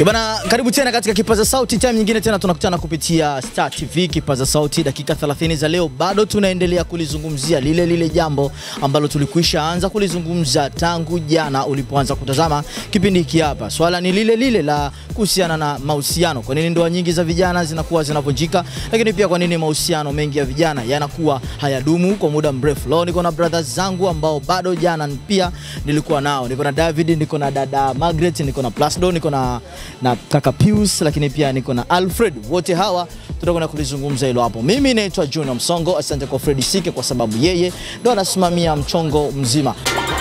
Bana, karibu tena katika Kipaza Sauti, time nyingine tena tunakutana kupitia Star TV Kipaza Sauti. Dakika 30 za leo, bado tunaendelea kulizungumzia lile lile jambo ambalo tulikwisha anza kulizungumza tangu jana ulipoanza kutazama kipindi hiki hapa. Swala ni lile lile la kuhusiana na mahusiano. Kwa nini ndoa nyingi za vijana zinakuwa zinavunjika, lakini pia kwa nini mahusiano mengi ya vijana yanakuwa hayadumu kwa muda mrefu. Leo niko na brothers zangu ambao bado jana pia nilikuwa nao. Niko na David, niko na dada Margaret, niko na Plasdo, niko na na kaka Pius, lakini pia niko na Alfred. Wote hawa tutakwenda kulizungumza hilo hapo. Mimi naitwa Junior Msongo. Asante kwa Fred Sike kwa sababu yeye ndo anasimamia mchongo mzima.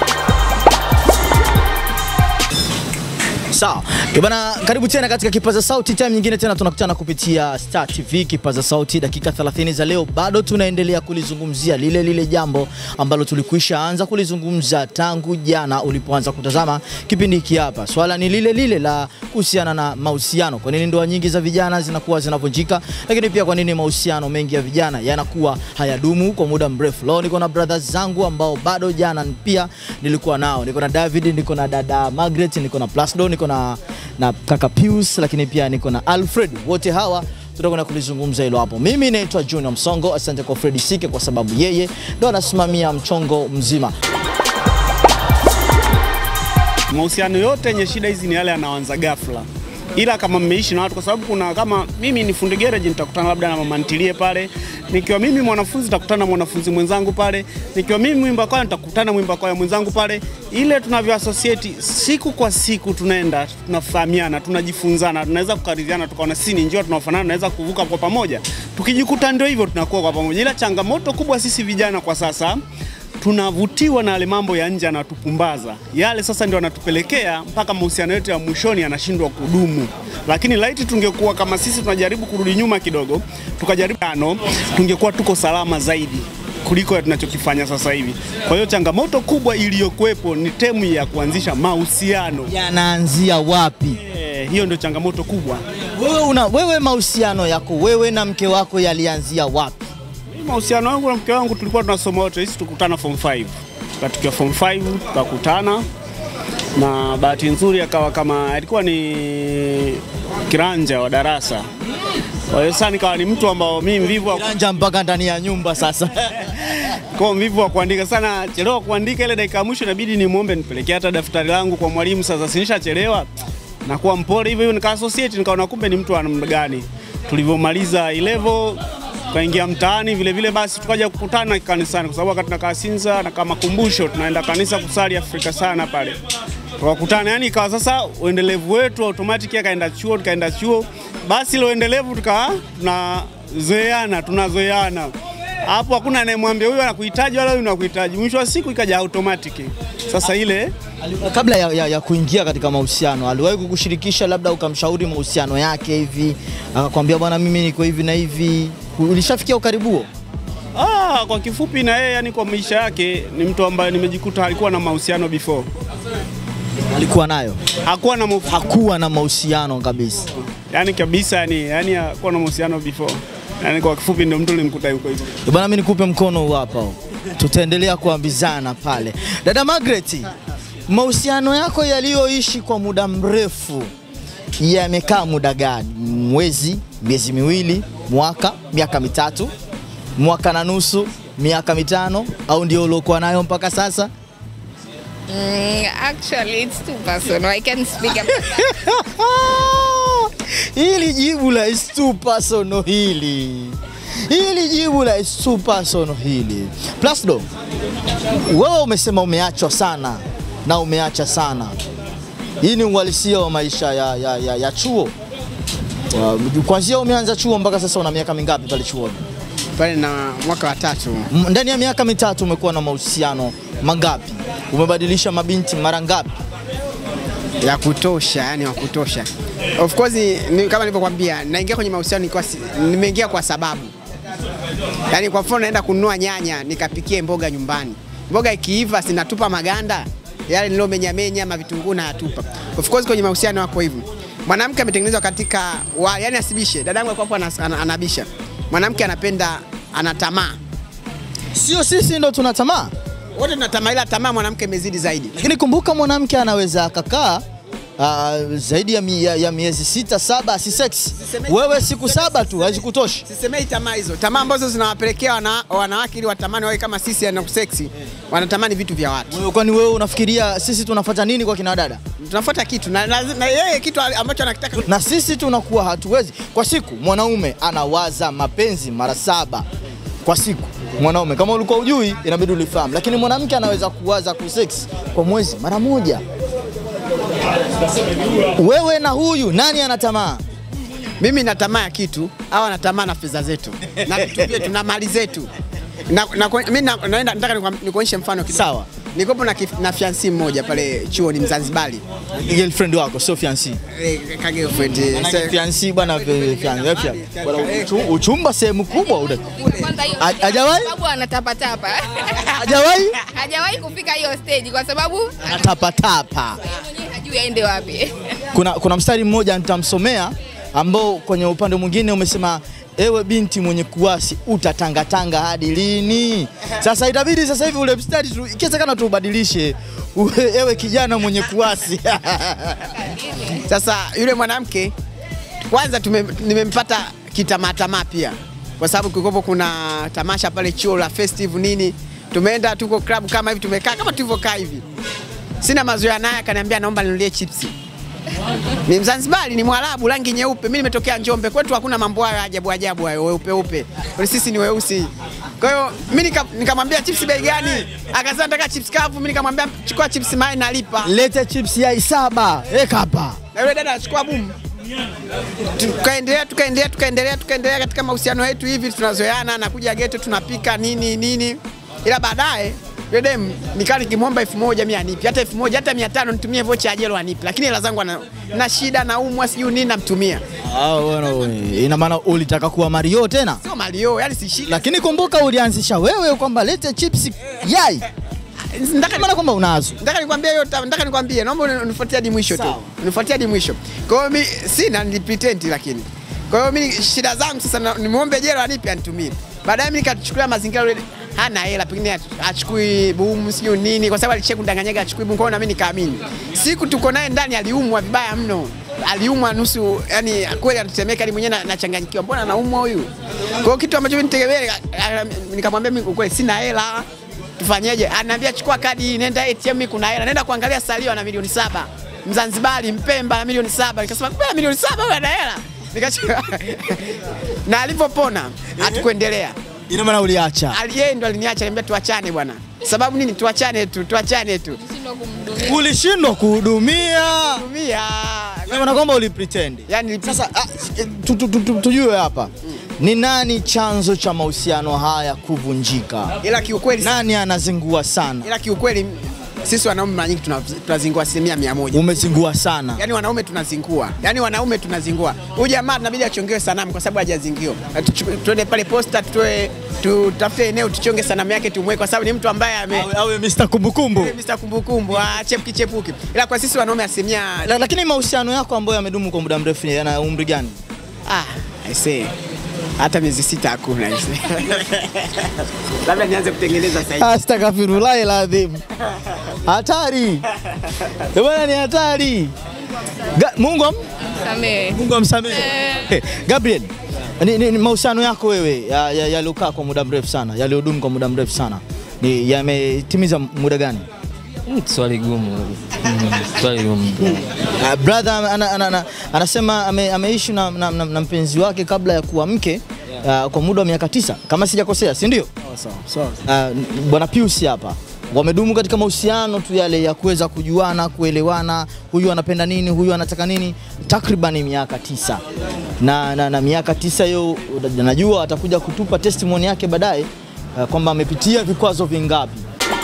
Sawa. Bana, karibu tena katika Kipaza Sauti, time nyingine tena tunakutana kupitia Star TV Kipaza Sauti. Dakika 30 za leo, bado tunaendelea kulizungumzia lile lile jambo ambalo tulikwisha anza kulizungumza tangu jana ulipoanza kutazama kipindi hiki hapa. Swala ni lile lile la kuhusiana na mahusiano. Kwa nini ndoa nyingi za vijana zinakuwa zinavunjika, lakini pia kwa nini mahusiano mengi ya vijana yanakuwa hayadumu kwa muda mrefu. Leo niko na brothers zangu ambao bado jana pia nilikuwa nao. Niko na David, niko na dada Margaret, niko na Plasdo, niko na, na kaka Pius, lakini pia niko na Alfred. Wote hawa tutakwenda kulizungumza hilo hapo. Mimi naitwa Junior Msongo. Asante kwa Fred Sike kwa sababu yeye ndo anasimamia mchongo mzima. Mahusiano yote yenye shida hizi ni yale yanaanza ghafla, ila kama mmeishi na watu, kwa sababu kuna kama mimi ni fundi garage, nitakutana labda na mama ntilie pale. Nikiwa mimi mwanafunzi, nitakutana na mwanafunzi mwenzangu pale. Nikiwa mimi mwimba kwaya, nitakutana na mwimba kwaya mwenzangu pale. Ile tunavyo associate siku kwa siku, tunaenda tunafahamiana, tunajifunzana, tunaweza kukaridhiana, tukaona sisi ni njia tunaofanana, tunaweza kuvuka kwa pamoja. Tukijikuta ndio hivyo, tunakuwa kwa pamoja. Ila changamoto kubwa sisi vijana kwa sasa tunavutiwa na yale mambo ya nje yanatupumbaza, yale sasa ndio yanatupelekea mpaka mahusiano yetu ya mwishoni yanashindwa kudumu. Lakini laiti tungekuwa kama sisi tunajaribu kurudi nyuma kidogo, tukajaribu ano, tungekuwa tuko salama zaidi kuliko ya tunachokifanya sasa hivi. Kwa hiyo changamoto kubwa iliyokuwepo ni temu ya kuanzisha mahusiano. Yanaanzia wapi? Eh, hiyo ndio changamoto kubwa. Wewe una wewe mahusiano yako wewe na mke wako yalianzia wapi? Mimi mahusiano yangu na mke wangu tulikuwa tunasoma wote, sisi tukutana form 5. Tukiwa form 5 tukakutana na bahati nzuri akawa kama alikuwa ni kiranja wa darasa. Kwa hiyo sasa nikawa ni mtu ambao mimi mvivu wa Kiranja mpaka ndani ya nyumba sasa. kwa mvivu wa kuandika sana, chelewa kuandika ile dakika ya mwisho inabidi nimwombe nipelekee hata daftari langu kwa mwalimu. Sasa sinishachelewa nakuwa mpole hivyo hivyo, nika associate nikaona kumbe ni mtu wa namna gani. Tulivyomaliza level tukaingia mtaani vile vile, basi tukaja kukutana kanisani, kwa sababu wakati tunakaa Sinza na kama kumbusho tunaenda kanisa kusali Afrika sana pale tukakutana, yani ikawa sasa uendelevu wetu automatic, akaenda chuo tukaenda chuo, basi ile uendelevu tukawa tunazoeana tunazoeana hapo, hakuna anayemwambia huyu anakuhitaji wala huyu anakuhitaji. Mwisho wa siku ikaja automatic. Sasa ile Kabla ya, ya, ya kuingia katika mahusiano, aliwahi kukushirikisha labda ukamshauri mahusiano yake hivi, akakwambia bwana, mimi niko hivi na hivi? Ulishafikia ukaribu huo? ah, kwa kifupi, na yeye yani kwa maisha yake ni mtu ambaye nimejikuta alikuwa na mahusiano before, Alikuwa nayo? hakuwa na mahusiano Hakuwa na mahusiano kabisa. yani kabisa, yani yani hakuwa na mahusiano before. Yani kwa kifupi, ndio mtu nilimkuta yuko hivyo. Eh, Bwana, mimi nikupe mkono huu hapa huu. Tutaendelea kuambizana pale. Dada Margaret, mahusiano yako yaliyoishi kwa muda mrefu yamekaa muda gani? Mwezi, miezi miwili, mwaka, miaka mitatu, mwaka na nusu, miaka mitano, au ndio uliokuwa nayo mpaka sasa? Mm, actually, it's too personal. I can speak about that. hili jibu la is too personal hili hili jibu la is too personal hili Plasdo, wewe umesema umeachwa sana na umeacha sana. Hii ni uhalisia wa maisha ya, ya, ya, ya chuo. Uh, Kwanzia umeanza chuo mpaka sasa una miaka mingapi pale chuoni? pale na mwaka wa tatu M- Ndani ya miaka mitatu umekuwa na mahusiano mangapi? Umebadilisha mabinti mara ngapi? ya kutosha, yani wa kutosha. Of course ni, kama nilivyokuambia naingia kwenye mahusiano nikiwa si- nimeingia kwa sababu yani, kwa mfano naenda kununua nyanya nikapikie mboga nyumbani, mboga ikiiva sinatupa maganda yale nilomenyamenya ma vitunguu na yatupa. Of course kwenye mahusiano wako hivyo, mwanamke ametengenezwa katika wa, yani asibishe. Dadangu alikuwa hapo anas- ana- anabisha, mwanamke anapenda ana tamaa, Sio sisi ndo tuna tamaa, wote tuna tamaa, ila tamaa mwanamke imezidi zaidi. lakini kumbuka mwanamke anaweza akakaa uh, zaidi ya, mi, ya, ya miezi sita saba asiseksi. Wewe siku saba tu hazikutoshi. Sisemei tamaa hizo, tamaa ambazo zinawapelekea wana, wanawake ili watamani wawe kama sisi na seksi, wanatamani vitu vya watu. Wewe Kwani wewe unafikiria sisi tunafuata nini kwa kina dada? Tunafuata kitu na, na, na yeye kitu ambacho anakitaka na sisi tunakuwa hatuwezi. Kwa siku mwanaume anawaza mapenzi mara saba kwa siku mwanaume. Kama ulikuwa ujui, inabidi ulifahamu, lakini mwanamke anaweza kuwaza kusex kwa mwezi mara moja. Wewe na huyu nani ana tamaa? Mimi na tamaa ya kitu au na tamaa na fedha zetu na vitu vyetu na mali zetu. Na, na, mimi na, naenda nataka nikwam- nikuonyeshe mfano kidogo. Sawa. Nikopo na, kif- na fiansi mmoja pale chuo ni Mzanzibari. Girlfriend wako sio fiancé. Eh, ka girlfriend. eh, Manake se- fiancé bwana, eh, fiancé, eh, fiancé. Bwana, uchu- uchumba sehemu kubwa uda. Kwanza hiyo Ha- hajawahi? sababu anatapatapa. Hajawahi Hajawahi kufika hiyo stage kwa sababu anatapatapa. mwenyewe hajui aende wapi. kuna, kuna mstari mmoja nitamsomea ambao kwenye upande mwingine umesema ewe binti mwenye kuasi utatangatanga hadi lini? Sasa itabidi sasa hivi ule mstari tu- ikiwezekana tuubadilishe uwe, ewe kijana mwenye kuasi Sasa yule mwanamke kwanza tume- nimempata kitamaatamaa pia, kwa sababu kulikuwa kuna tamasha pale chuo la festival nini, tumeenda tuko club kama hivi, tumekaa kama tulivyokaa hivi, sina mazoea naye, akaniambia naomba ninunulie chipsi. Ni Mzanzibari, ni Mwarabu, rangi nyeupe. Mimi nimetokea Njombe, kwetu hakuna mambo hayo ya ajabu ajabu hayo weupe upe, Kwa sisi ni weusi. Kwa hiyo mimi nika- nikamwambia chips bei gani? Akasema nataka chips kavu. Mimi nikamwambia chukua chips mai nalipa. lete chips yai saba eka hapa. Na yule dada achukua bumu. Tukaendelea tukaendelea tukaendelea tukaendelea katika mahusiano yetu hivi, tunazoeana, nakuja geto, tunapika nini nini, ila baadaye yule dem nikaa nikimwomba elfu moja mimi anipi, hata elfu moja hata mia tano nitumie vocha ya jelo anipi, lakini hela zangu ana- na shida naumwa sijui nini namtumia, Ah, bwana, ina maana ulitaka kuwa Mario tena, sio malio, yani si shida. lakini kumbuka ulianzisha wewe kwamba lete chips yai, Nataka maana kwamba unazo nataka nikwambie hiyo, nataka nikwambie, naomba uni- unifuatie hadi mwisho tu, Sawa. unifuatie hadi mwisho. Kwa hiyo mimi sina, ni pretend lakini. Kwa hiyo mimi shida zangu sasa, na- nimwombe jelo anipe anitumie. Baadaye mimi nikachukulia mazingira yule hana hela, pengine ach- achukui bumu sijui nini, kwa sababu alishia kundanganyaga achukui bumu. Kwa hiyo na mimi nikaamini. Siku tuko naye ndani, aliumwa vibaya mno, aliumwa nusu, yani kweli anatetemeka, ni mwenyewe na- nachanganyikiwa, mbona anaumwa huyu? Kwa hiyo kitu ambacho mimi nitegemea, nikamwambia mimi kweli sina hela tufanyeje? Anaambia chukua kadi hii, nenda ATM, mimi kuna hela. Nenda kuangalia salio na milioni saba. Mzanzibari Mpemba na milioni saba. Nikasema kwa milioni saba wewe ana hela. Nikachukua na alivyopona hatukuendelea. ina maana uliacha. Ali- Yeye ndo aliniacha, niambia tuachane bwana. Sababu nini? Tuachane tu, tuachane tu. Shindwa kumhudumia. Ulishindwa kuhudumia, Tumia. ina maana kwamba ulipretend. Yaani Sasa ah, tu- tu- tu- tu- tujue hapa ni nani chanzo cha mahusiano haya kuvunjika? ila kiukweli Nani anazingua sana? ila kiukweli sisi wanaume mara nyingi tuna- tunazingua asilimia mia moja. Umezingua sana. Yaani wanaume tunazingua, yaani wanaume tunazingua. Huyu jamaa tunabidi achongewe sanamu kwa sababu hajazingiwa. Tuchu- Tuende pale posta, tutoe tutafute eneo tuchonge sanamu yake tumweke, kwa sababu ni mtu ambaye ame Awe, awe Mr. Kumbukumbu. Mr. kumbukumbu achepuki chepuki, ila kwa sisi wanaume asilimia La, lakini mahusiano yako ambayo yamedumu kwa muda mrefu yana umri gani? ah, I say hata miezi sita hakuna I say. labda nianze kutengeneza sasa hivi. Astaghfirullahi ladhim. Hatari. Eh, Bwana ni hatari. Ga- Mungu am Samehe. Mungu amsamehe. Eh, Gabriel, ni, ni, ni mahusiano yako wewe yaliokaa ya, yaliyokaa kwa muda mrefu sana, yaliyodumu kwa muda mrefu sana ni yametimiza muda gani? Mm, Swali gumu. Mm, Swali gumu. Uh, brother ana, ana, ana, anasema ame, ameishi na, na, na, na mpenzi wake kabla ya kuwa mke uh, kwa muda wa miaka tisa kama sijakosea, si ndio? Uh, bwana Pius hapa wamedumu katika mahusiano tu yale ya kuweza kujuana, kuelewana, huyu anapenda nini, huyu anataka nini, takriban miaka tisa na, na, na miaka tisa hiyo najua atakuja kutupa testimony yake baadaye uh, kwamba amepitia vikwazo vingapi.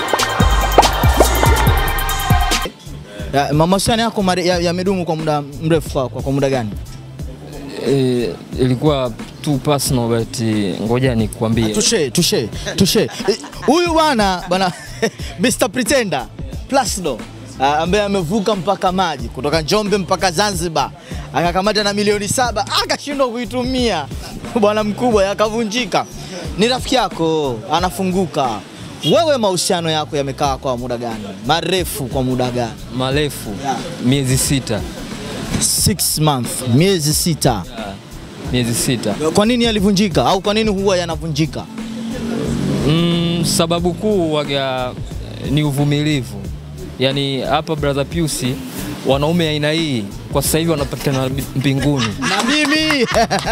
Ya, mahusiano yako mare- ya- yamedumu kwa muda mrefu kwa, kwa, kwa muda gani? Eh, ilikuwa tu personal but eh, ngoja nikwambie. Tushe, tushe, tushe. Eh, Huyu bwana bwana Mr Pretender Plasdo ah, ambaye amevuka mpaka maji kutoka Njombe mpaka Zanzibar akakamata na milioni saba akashindwa kuitumia bwana mkubwa, yakavunjika. Ni rafiki yako anafunguka, wewe mahusiano yako yamekaa kwa muda gani? Marefu kwa muda gani? Marefu Yeah. miezi sita, Six month, miezi sita. miezi sita. Kwa nini yalivunjika au kwa nini huwa yanavunjika? Mm, sababu kuu waga ni uvumilivu. Yaani hapa brother Piusi, wanaume aina hii kwa sasa hivi wanapatikana mbinguni. Na mimi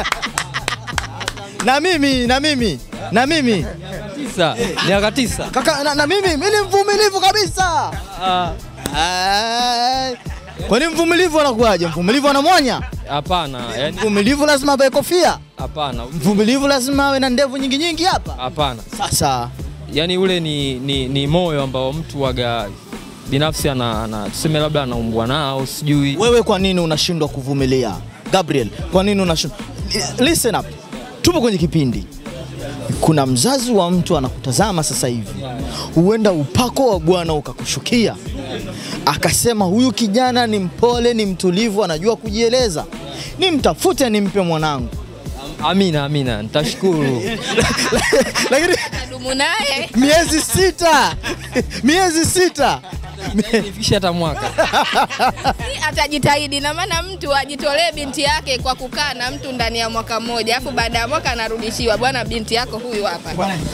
na mimi na mimi na mimi Tisa, miaka tisa. kaka, na, na mimi mimi ni mvumilivu kabisa. Ah, Ai, Kwani mvumilivu anakuwaje? Mvumilivu anamwanya? Hapana, yani Mvumilivu lazima avae kofia. hapana, Mvumilivu lazima awe na ndevu nyingi nyingi hapa. hapana. Sasa Yaani ule ni, ni, ni moyo ambao mtu waga binafsi ana, ana tuseme labda anaumbwa nao sijui. wewe kwa nini unashindwa kuvumilia? Gabriel, kwa nini unashindwa? Listen up. Tupo kwenye kipindi. Kuna mzazi wa mtu anakutazama sasa hivi, huenda upako wa Bwana ukakushukia, akasema huyu kijana ni mpole, ni mtulivu, anajua kujieleza, nimtafute, nimpe mwanangu. Amina, amina, nitashukuru. Lakini Nadumu naye miezi sita, miezi sita Nifikishe hata mwaka. atajitahidi, na maana mtu ajitolee binti yake kwa kukaa na mtu ndani ya mwaka mmoja, alafu baada ya mwaka anarudishiwa, bwana, binti yako huyu hapa.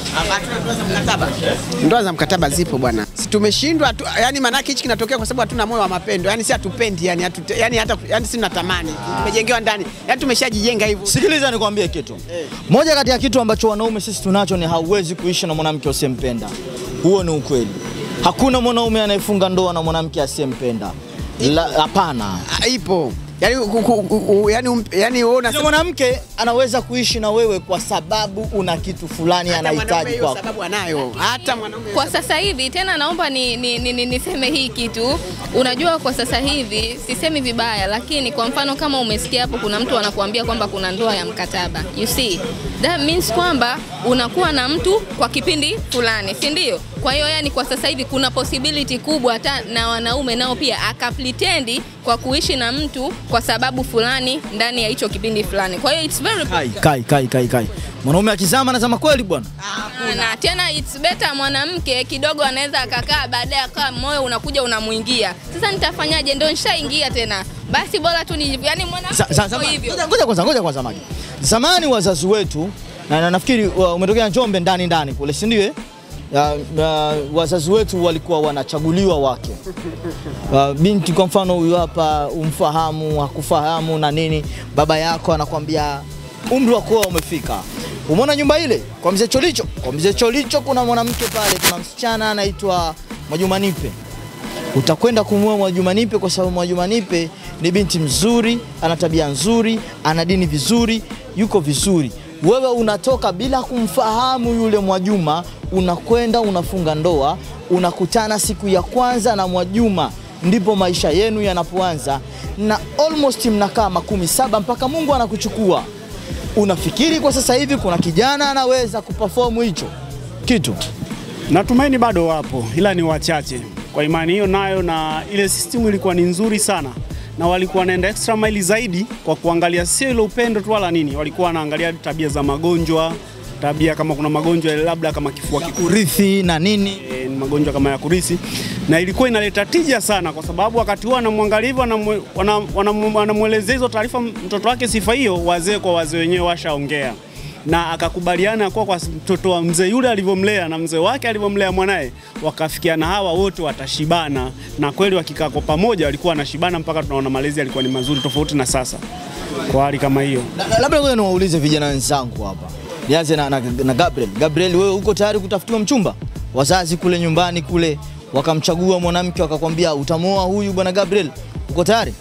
Ndoa za mkataba zipo bwana, si tumeshindwa tu, yani maanake hichi kinatokea kwa sababu hatuna moyo wa mapendo, yani si hatupendi, yani, hatu, yani hata yani si tunatamani, tumejengewa ndani, yani tumeshajijenga hivyo. Sikiliza nikwambie kitu. Moja kati ya kitu ambacho wanaume sisi tunacho ni hauwezi kuishi na mwanamke usiyempenda. Huo ni ukweli. Hakuna mwanaume anayefunga ndoa na mwanamke asiyempenda. La- Hapana. Ah, Ipo yani, ku- ku- ku- yani, um- yani wewe Yule unasema mwanamke anaweza kuishi na wewe kwa sababu una kitu fulani hata mwanaume anahitaji hiyo kwako. sababu anayo, hata mwanaume Kwa sasa hivi tena naomba ni, ni, ni, ni, niseme hii kitu. Unajua, kwa sasa hivi sisemi vibaya, lakini kwa mfano kama umesikia hapo kuna mtu anakuambia kwamba kuna ndoa ya mkataba, you see that means kwamba unakuwa na mtu kwa kipindi fulani, si ndio? Kwa hiyo yani, kwa sasa hivi kuna possibility kubwa hata na wanaume nao pia akaplitendi kwa kuishi na mtu kwa sababu fulani ndani ya hicho kipindi fulani. Kwa hiyo it's very Kai, kai, kai, kai, kai. Mwanaume akizama anazama kweli bwana. na tena it's better mwanamke kidogo anaweza akakaa baadaye akawa moyo unakuja unamuingia. Sasa nitafanyaje? Ndio nishaingia tena, basi bora tu ni yani mwanamke Za- za- yuko zama- hivyo. Ngoja ngoja kwanza, ngoja kwanza Magi. Zamani wazazi wetu na, na nafikiri wa- umetokea Njombe ndani ndani kule, si ndio? eh? Ya, ya, wazazi wetu walikuwa wanachaguliwa wake. Uh, binti kwa mfano huyu hapa umfahamu, hakufahamu na nini, baba yako anakwambia umri wa kuoa umefika. Umeona nyumba ile kwa mzee Cholicho? Kwa mzee Cholicho kuna mwanamke pale, kuna msichana anaitwa Mwajuma Nipe utakwenda kumwoa Mwajuma Nipe kwa sababu Mwajuma Nipe ni binti mzuri, ana tabia nzuri, ana dini vizuri, yuko vizuri. Wewe unatoka bila kumfahamu yule Mwajuma, unakwenda unafunga ndoa, unakutana siku ya kwanza na Mwajuma, ndipo maisha yenu yanapoanza, na almost mnakaa makumi saba mpaka Mungu anakuchukua. Unafikiri kwa sasa hivi kuna kijana anaweza kuperform hicho kitu? Natumaini bado wapo, ila ni wachache. Kwa imani hiyo nayo, na ile system ilikuwa ni nzuri sana, na walikuwa wanaenda extra mile zaidi kwa kuangalia sio ile upendo tu wala nini, walikuwa wanaangalia tabia za magonjwa, tabia kama kuna magonjwa labda kama kifua kikuu Urithi na nini? e, ni magonjwa kama ya kurisi, na ilikuwa inaleta tija sana, kwa sababu wakati huo anamwangalia hivyo, anamwe- wana- wanam- wanamwelezea hizo taarifa mtoto wake sifa hiyo, wazee kwa wazee wenyewe washaongea na akakubaliana kwa kwa mtoto wa mzee yule alivyomlea na mzee wake alivyomlea mwanaye, wakafikiana hawa wote watashibana, na kweli wakikaa kwa pamoja walikuwa wanashibana mpaka tunaona malezi yalikuwa ni mazuri, tofauti na sasa kwa hali kama hiyo. La- la- Labda ngoja niwaulize vijana wenzangu hapa, nianze na, na, na Gabriel. Gabriel, wewe uko tayari kutafutiwa mchumba? Wazazi kule nyumbani kule wakamchagua mwanamke wakakwambia utamuoa huyu bwana Gabriel, uko tayari?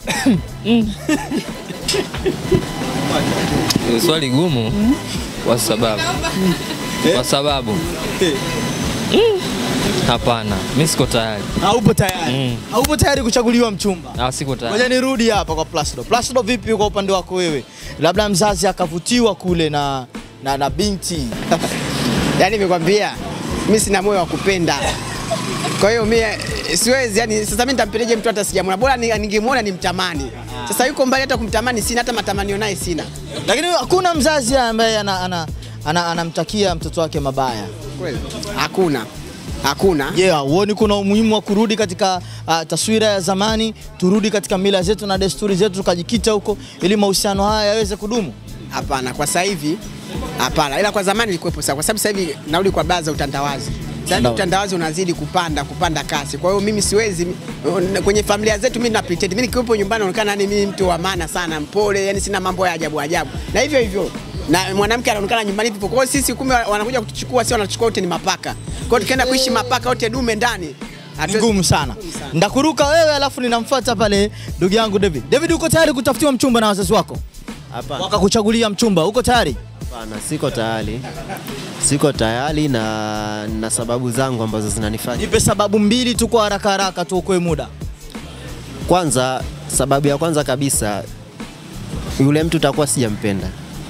Ni swali gumu kwa sababu kwa sababu Mm. hapana, mimi siko tayari. Haupo tayari? Haupo tayari kuchaguliwa mchumba? Ah, siko tayari. Ngoja nirudi hapa kwa Placido. Placido, vipi kwa upande wako wewe? Labda mzazi akavutiwa kule na na, na binti yani nimekwambia mimi sina moyo wa kupenda. Kwa hiyo mimi siwezi yani, sasa mimi nitampendeje mtu hata sijamwona? Bora ni- ningemwona nimtamani. Sasa yuko mbali, hata kumtamani sina, hata matamanio naye sina. lakini hakuna mzazi ambaye anamtakia ana, ana, anamtakia mtoto wake mabaya. Kweli hakuna. hakuna. Je, yeah, huoni kuna umuhimu wa kurudi katika uh, taswira ya zamani, turudi katika mila zetu na desturi zetu tukajikita huko ili mahusiano haya yaweze kudumu? Hapana, kwa sasa hivi hapana, ila kwa zamani ilikuwepo sana, kwa sababu sasa hivi narudi kwa baa za utandawazi. Sasa hivi Ndio. utandawazi unazidi kupanda kupanda kasi. Kwa hiyo mimi siwezi kwenye familia zetu, mimi na pretend mimi nikiwepo nyumbani naonekana yani mimi mtu wa maana sana, mpole, yani sina mambo ya ajabu ajabu, na hivyo hivyo na mwanamke anaonekana nyumbani hivyo. Kwa hiyo sisi kumbe wanakuja kutuchukua, si wanachukua wote ni mapaka. Kwa hiyo tukienda kuishi mapaka wote dume ndani Ni hatuwezi- ngumu sana. Ndakuruka wewe alafu ninamfuata pale ndugu yangu David. David, uko tayari kutafutiwa mchumba na wazazi wako? Hapana, Wakakuchagulia mchumba, uko tayari? hapana, siko tayari, siko tayari na na sababu zangu ambazo zinanifanya. Nipe sababu mbili tu kwa haraka haraka tuokoe muda. Kwanza, sababu ya kwanza kabisa, yule mtu takuwa sijampenda,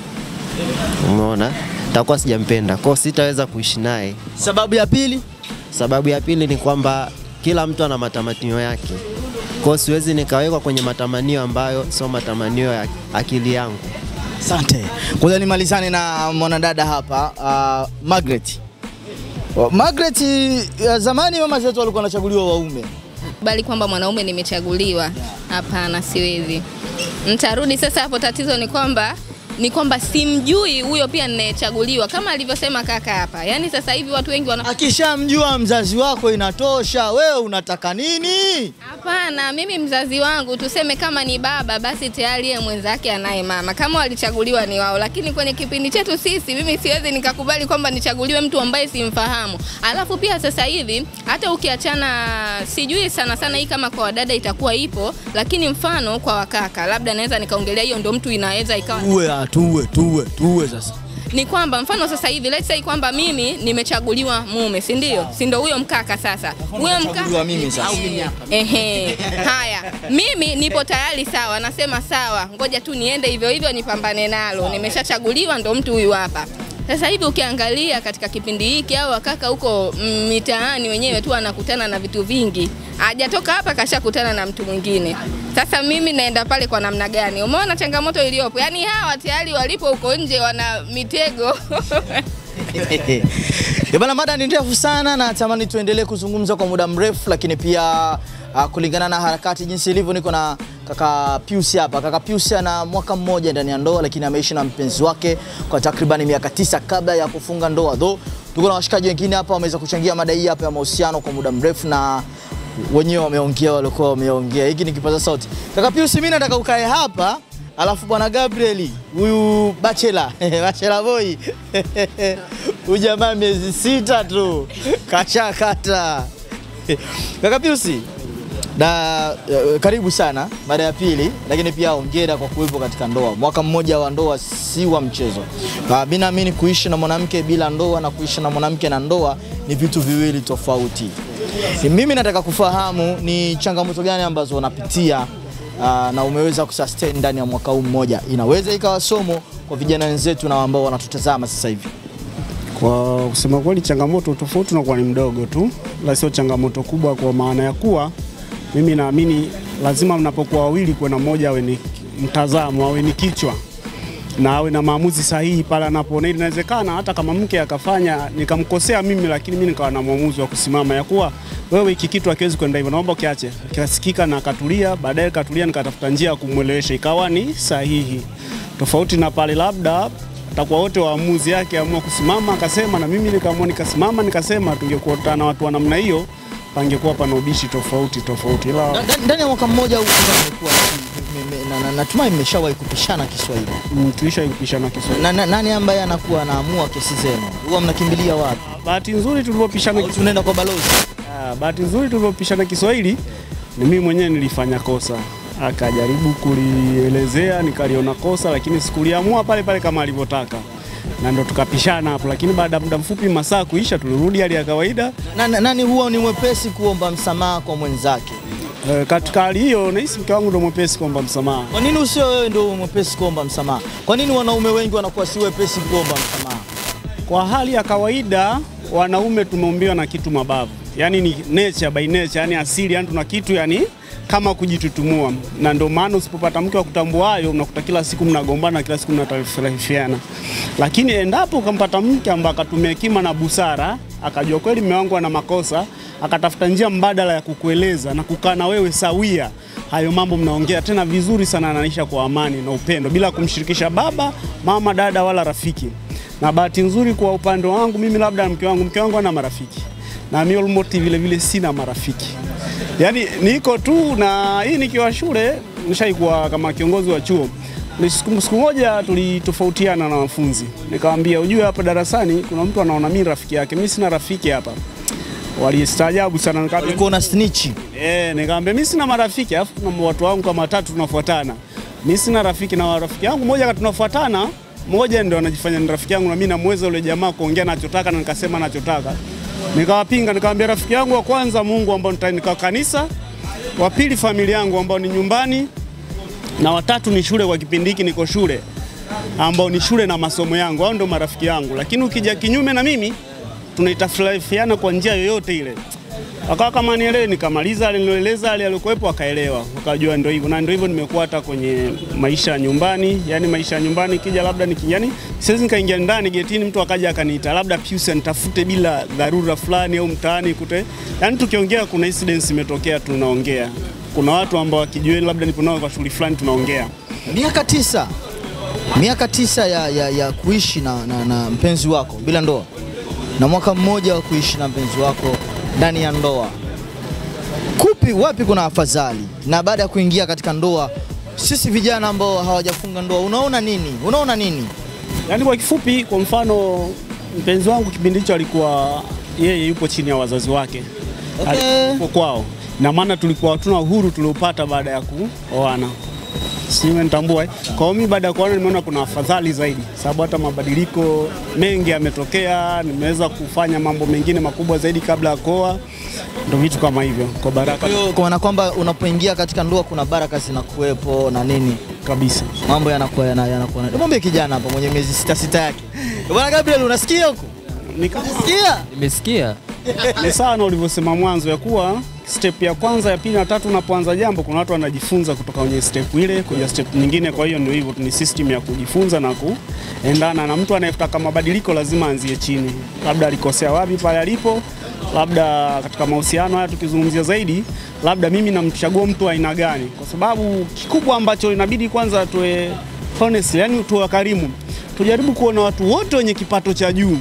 umeona, takuwa sijampenda, kwa hiyo sitaweza kuishi naye. Sababu ya pili, Sababu ya pili ni kwamba kila mtu ana matamanio yake, kwa hiyo siwezi nikawekwa kwenye matamanio ambayo sio matamanio ya akili yangu. asante. Ngoja nimalizane na mwanadada hapa uh, Margaret. Wa- Margaret, uh, zamani mama zetu walikuwa wanachaguliwa waume. bali kwamba mwanaume nimechaguliwa. Hapana, siwezi. Ntarudi sasa hapo. Tatizo ni kwamba ni kwamba simjui huyo pia ninayechaguliwa, kama alivyosema kaka hapa. Yaani sasa hivi watu wengi wana Akishamjua mzazi wako inatosha, wewe unataka nini? Hapana, mimi mzazi wangu tuseme kama ni baba basi tayari yeye mwenzake anaye mama, kama walichaguliwa ni wao. Lakini kwenye kipindi chetu sisi, mimi siwezi nikakubali kwamba nichaguliwe mtu ambaye simfahamu. Alafu pia sasa hivi hata ukiachana, sijui sana sana hii kama kwa wadada itakuwa ipo, lakini mfano kwa wakaka, labda naweza nikaongelea hiyo, ndo mtu inaweza ikawa Tuwe, ah, tuwe, tuwe, tuwe sasa. ni kwamba mfano sasa hivi let's say kwamba mimi nimechaguliwa mume, si ndio? Si ndio huyo mkaka sasa. Huyo Nachaguliwa mimi sasa. Ehe. Haya, mimi nipo tayari sawa, nasema sawa, ngoja tu niende hivyo hivyo nipambane nalo. Nimeshachaguliwa ndo mtu huyu hapa. Sasa hivi ukiangalia katika kipindi hiki au wakaka huko mm, mitaani wenyewe tu anakutana na vitu vingi. Hajatoka hapa kashakutana na mtu mwingine. Sasa mimi naenda pale kwa namna gani? Umeona changamoto iliyopo? Yaani hawa tayari walipo huko nje wana mitego. Eh, Bana, mada ni ndefu sana na natamani tuendelee kuzungumza kwa muda mrefu, lakini pia uh, kulingana na harakati jinsi ilivyo, niko na kaka Pius hapa. Kaka Pius ana mwaka mmoja ndani ya ndoa, lakini ameishi na mpenzi wake kwa takribani miaka tisa kabla ya kufunga ndoa. Though tuko na washikaji wengine hapa wameweza kuchangia mada hii hapa ya mahusiano kwa muda mrefu na wenyewe wameongea, walikuwa wameongea. Hiki ni kipaza sauti. Kaka Pius, mimi nataka ukae hapa Alafu bwana Gabriel huyu bachelor bachelor boy huyu jamaa miezi sita tu kashakata. Kaka Piusi, na eh, karibu sana mara ya pili, lakini pia hongera kwa kuwepo katika ndoa. Mwaka mmoja wa ndoa si wa mchezo. Ah, Mimi naamini kuishi na mwanamke bila ndoa na kuishi na mwanamke na ndoa ni vitu viwili tofauti. Mimi nataka kufahamu ni changamoto gani ambazo unapitia uh, na umeweza kusustain ndani ya mwaka huu mmoja, inaweza ikawa somo kwa vijana wenzetu na ambao wanatutazama sasa hivi. Kwa kusema kweli, changamoto tofauti unakuwa ni mdogo tu, la sio changamoto kubwa, kwa maana ya kuwa mimi naamini lazima mnapokuwa wawili, kuwe na mmoja awe ni mtazamo, awe ni kichwa na awe na maamuzi sahihi pale anapoona. Ili inawezekana hata kama mke akafanya nikamkosea mimi, lakini mimi nikawa na maamuzi wa kusimama ya kuwa wewe, hiki kitu hakiwezi kwenda hivyo, naomba ukiache. Kikasikika na akatulia, baadaye katulia, nikatafuta njia ya kumwelewesha ikawa ni sahihi, tofauti na pale labda takuwa wote waamuzi yake amua kusimama akasema, na mimi nikaamua nikasimama nikasema, tungekuwa na watu wa namna hiyo, pangekuwa pana ubishi tofauti tofauti, ila Na- na- Ndani ya mwaka mmoja huu kama mmekuwa me- me- na- na- natumai mmeshawahi kupishana Kiswahili. mm, tulisha kupishana Kiswahili. Na, na, nani ambaye anakuwa anaamua kesi zenu? Huwa mnakimbilia wapi? Bahati nzuri tulivyopishana Au tunaenda kwa balozi? Ah, bahati nzuri tulivyopishana Kiswahili ni mimi mwenyewe nilifanya kosa, akajaribu kulielezea nikaliona kosa, lakini sikuliamua pale pale kama alivyotaka, na ndo tukapishana hapo. Lakini baada ya muda mfupi, masaa kuisha, tulirudi hali ya kawaida. Na, na, nani huwa ni mwepesi kuomba msamaha kwa mwenzake? E, katika hali hiyo nahisi mke wangu ndo mwepesi kuomba msamaha. Kwa nini usio wewe ndio mwepesi kuomba msamaha? Kwa nini wanaume wengi wanakuwa si wepesi kuomba msamaha? Kwa hali ya kawaida wanaume tumeumbiwa na kitu mabavu, yaani ni nature by nature, yani asili, yani tuna kitu yani kama kujitutumua, na ndio maana usipopata mke wa kutambuayo unakuta kila siku mnagombana, kila siku mnatarifiana. Lakini endapo ukampata mke ambaye akatumia hekima na busara, akajua kweli mume wangu ana makosa, akatafuta njia mbadala ya kukueleza na kukaa na wewe sawia, hayo mambo mnaongea tena vizuri sana, anaisha kwa amani na upendo, bila kumshirikisha baba, mama, dada wala rafiki. Na bahati nzuri kwa upande wangu mimi, labda mke wangu, mke wangu ana marafiki na mimi almost vile vile sina marafiki, yaani niko tu na hii. Nikiwa shule nishaikuwa kama kiongozi wa chuo. Ni Siku siku moja tulitofautiana na wanafunzi, nikamwambia ujue, hapa darasani kuna mtu anaona mimi rafiki yake, mimi sina rafiki hapa. Walistaajabu sana, nikamwambia Ulikuwa una snitch. Eh, nikamwambia mimi sina marafiki, alafu kuna watu wangu kama watatu tunafuatana. Mimi sina rafiki na rafiki yangu mmoja kati tunafuatana, mmoja ndio anajifanya ni rafiki yangu na mimi namweza yule jamaa kuongea anachotaka na nikasema anachotaka. Nikawapinga, nikamwambia rafiki yangu wa kwanza Mungu ambao nitanika kanisa, wa pili familia yangu ambao ni nyumbani na watatu ni shule. Kwa kipindi hiki niko shule ambao ni shule na masomo yangu, hao ndio marafiki yangu. Lakini ukija kinyume na mimi tunaitafurahiana kwa njia yoyote ile akawa kama nielewe, nikamaliza alinieleza ali alikuwepo, akaelewa, akajua ndio hivyo, na ndio hivyo nimekuwa hata kwenye maisha ya nyumbani. Yani maisha ya nyumbani kija, labda niki, yani siwezi nikaingia ndani getini, mtu akaja akaniita labda Pius nitafute bila dharura fulani au mtaani kute, yani tukiongea, kuna incidents imetokea, tunaongea. Kuna watu ambao wakijueni, labda nipo nao kwa shughuli fulani, tunaongea. Miaka tisa, miaka tisa ya, ya, ya kuishi na, na, na mpenzi wako bila ndoa na mwaka mmoja wa kuishi na mpenzi wako ndani ya ndoa, kupi wapi kuna afadhali? Na baada ya kuingia katika ndoa, sisi vijana ambao hawajafunga ndoa, unaona nini? Unaona nini? Yaani kwa kifupi, kwa mfano mpenzi wangu kipindi hicho alikuwa yeye yupo chini ya wazazi wake Okay. alikuwa kwao, na maana tulikuwa hatuna uhuru tuliopata baada ya kuoana, sijui umenitambua. eh? Kwa hiyo mimi baada ya kuoana nimeona kuna afadhali zaidi, sababu hata mabadiliko mengi yametokea, nimeweza kufanya mambo mengine makubwa zaidi kabla ya kuoa, ndio vitu kama hivyo, kwa baraka Kwa hiyo kwa maana kwamba unapoingia katika ndoa kuna baraka zinakuwepo na nini, kabisa. mambo yanakuwa yana- yanakuwa. na- Mwambie kijana hapa mwenye miezi sita sita yake, bwana Gabriel, unasikia huko? Nika- Sikia Nimesikia ni sawa na ulivyosema mwanzo ya kuwa step ya kwanza ya pili na tatu, unapoanza jambo, kuna watu wanajifunza kutoka kwenye step ile kuja step nyingine. Kwa hiyo ndio hivyo, ni system ya kujifunza na kuendana, na mtu anayetaka mabadiliko lazima aanzie chini, labda alikosea wapi pale alipo, labda katika mahusiano haya tukizungumzia zaidi, labda mimi namchagua mtu wa aina gani, kwa sababu kikubwa ambacho inabidi kwanza tuwe honest, yani tuwe wakarimu, tujaribu kuona watu wote wenye kipato cha juu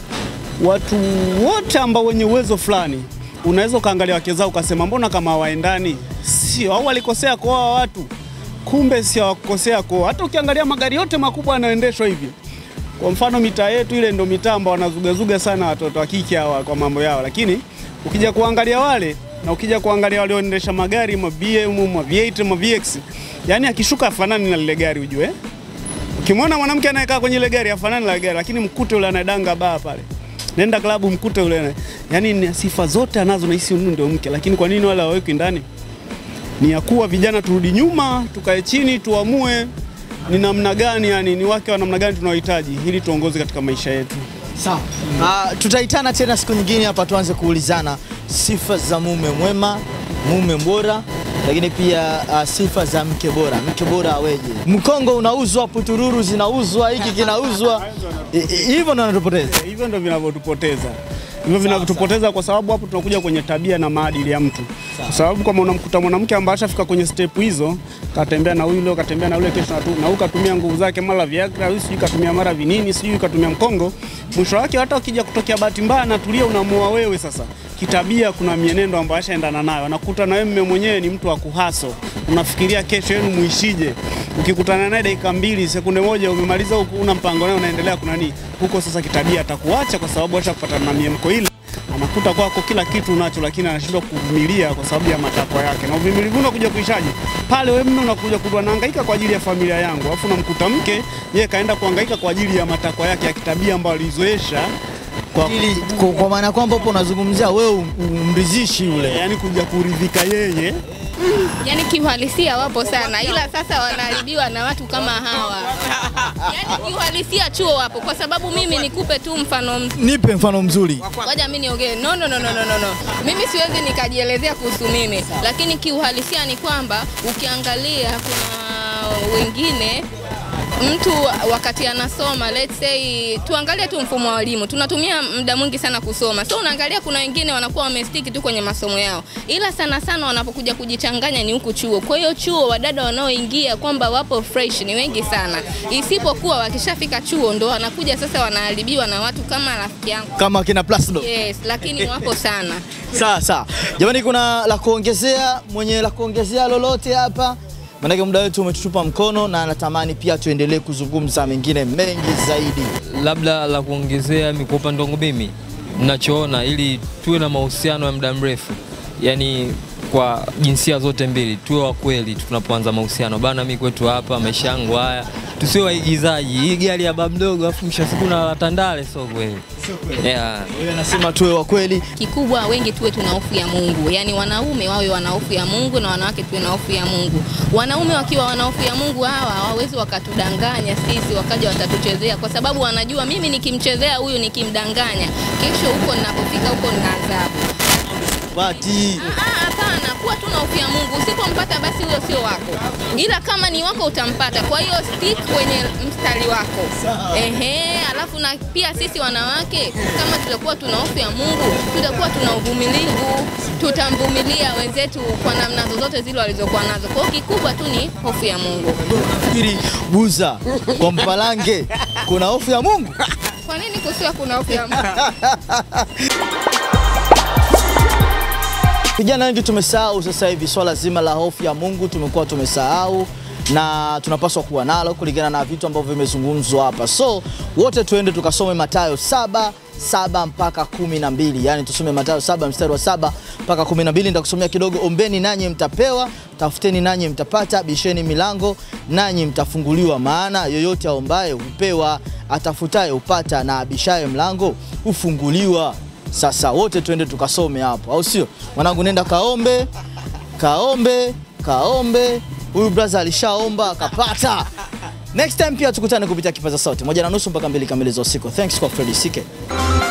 watu wote ambao wenye uwezo fulani, unaweza ukaangalia wake zao ukasema mbona kama hawaendani, sio au walikosea kuoa watu, kumbe sio hawakukosea kuoa. Hata ukiangalia magari yote makubwa yanayoendeshwa hivi, kwa mfano mitaa yetu ile ndo mitaa ambao wanazugazuga sana watoto wa kike hawa kwa mambo yao, lakini ukija kuangalia wale na ukija kuangalia walioendesha magari ma BM ma V8 ma VX, yani akishuka afanani na lile gari ujue Ukimwona mwanamke anayekaa kwenye ile gari afanani na gari, lakini mkute yule anadanga baa pale, nenda klabu mkute yule, ana- yani ni sifa zote anazo na hisi ndio mke, lakini kwa nini wale hawawekwi ndani? Ni ya kuwa vijana turudi nyuma, tukae chini, tuamue ni namna gani, yani ni wake wa namna gani tunaohitaji ili tuongoze katika maisha yetu. Sawa. Uh, tutaitana tena siku nyingine hapa tuanze kuulizana sifa za mume mwema, mume bora, lakini pia uh, sifa za mke bora. Mke bora aweje? Mkongo unauzwa, putururu zinauzwa, hiki kinauzwa. I- i- Hivyo ndo anatupoteza. Hivyo ndio vinavyotupoteza hivyo vinavyotupoteza kwa sababu hapo tunakuja kwenye tabia na maadili ya mtu, kwa sababu kama unamkuta mwanamke ambaye ashafika kwenye step hizo, katembea na huyu leo, katembea na yule kesho, na tu- na huyu katumia nguvu zake, mara Viagra, huyu sijui katumia mara vinini, sijui katumia mkongo, mwisho wake hata ukija kutokea bahati mbaya natulia, unamuoa wewe sasa kitabia kuna mienendo ambayo ashaendana nayo, anakuta na wewe mume mwenyewe ni mtu wa kuhaso, unafikiria kesho yenu muishije. Ukikutana naye dakika mbili sekunde moja umemaliza huku, una mpango naye unaendelea kuna nini huko, sasa kitabia atakuacha kwa sababu acha kupatana na miemko ile anakuta kwako kila kitu unacho, lakini anashindwa kuvumilia kwa sababu ya matakwa yake. Na uvumilivu unakuja kuishaje pale? Wewe mume unakuja kudwa nahangaika kwa ajili ya familia yangu, alafu unamkuta mke yeye kaenda kuhangaika kwa ajili ya matakwa yake ya kitabia ambayo alizoesha kwa Ili kwa, kwa maana kwamba hapo unazungumzia wewe um- umridhishi yule. yani kuja kuridhika yeye yani kiuhalisia wapo sana, ila sasa wanaharibiwa na watu kama hawa. Yani kiuhalisia chuo wapo, kwa sababu mimi nikupe tu mfano m- Nipe mfano mzuri. Ngoja mimi niongee. No, no, no, no, no, no, no. Mimi siwezi nikajielezea kuhusu mimi, lakini kiuhalisia ni kwamba ukiangalia kuna wengine mtu wakati anasoma let's say tuangalie tu mfumo wa elimu tunatumia muda mwingi sana kusoma so unaangalia kuna wengine wanakuwa wamestiki tu kwenye masomo yao ila sana sana wanapokuja kujichanganya ni huku chuo kwa hiyo chuo wadada wanaoingia kwamba wapo fresh ni wengi sana isipokuwa wakishafika chuo ndo wanakuja sasa wanaharibiwa na watu kama rafiki yangu Kama kina Plasdo. yes lakini wapo sana Sawa sawa. Jamani, kuna la kuongezea, mwenye la kuongezea lolote hapa? Maanake muda wetu umetutupa mkono na natamani pia tuendelee kuzungumza mengine mengi zaidi. labda la kuongezea mi kwa upande wangu mimi ninachoona ili tuwe na mahusiano ya muda mrefu yani kwa jinsia zote mbili tuwe wa kweli tunapoanza mahusiano bana mi kwetu hapa maisha yangu haya tusiwe waigizaji hii gari ya baba mdogo afu mwisho wa siku na la tandale sio kweli yeah. Wewe nasema tuwe wa kweli. kikubwa wengi tuwe tuna hofu ya Mungu, yaani wanaume wawe wana hofu ya Mungu na wanawake tuwe na hofu ya Mungu. Wanaume wakiwa wana hofu ya Mungu hawa hawawezi wakatudanganya sisi, wakaja watatuchezea, kwa sababu wanajua mimi nikimchezea huyu, nikimdanganya, kesho huko ninapofika huko nina adhabu. Bati. Ah, Hapana, kuwa tu na hofu ya Mungu. Usipompata basi huyo sio wako, ila kama ni wako utampata. Kwa hiyo stick kwenye mstari wako. Ehe, alafu na pia sisi wanawake kama tutakuwa tuna hofu ya Mungu, tutakuwa tuna uvumilivu, tutamvumilia wenzetu kwa namna zozote zile walizokuwa nazo. Kwa hiyo kikubwa tu ni hofu ya Mungu. Fikiri buza kwa mpalange kuna hofu ya Mungu. Kwa nini kusiwa kuna hofu ya Mungu? Vijana wengi tumesahau sasa hivi swala zima la hofu ya Mungu, tumekuwa tumesahau na tunapaswa kuwa nalo kulingana na vitu ambavyo vimezungumzwa hapa. So wote tuende tukasome Mathayo saba saba mpaka kumi na mbili yaani tusome Mathayo saba mstari wa saba mpaka kumi na mbili Nitakusomea kidogo. Ombeni nanyi mtapewa, tafuteni nanyi mtapata, bisheni milango nanyi mtafunguliwa. Maana yoyote aombaye hupewa, atafutaye hupata, na abishaye mlango hufunguliwa. Sasa wote tuende tukasome hapo, au sio? Mwanangu, nenda kaombe, kaombe, kaombe. Huyu brother alishaomba akapata. Next time pia tukutane kupitia kipaza sauti moja na nusu mpaka mbili kamili za usiku. Thanks kwa Freddy Sike.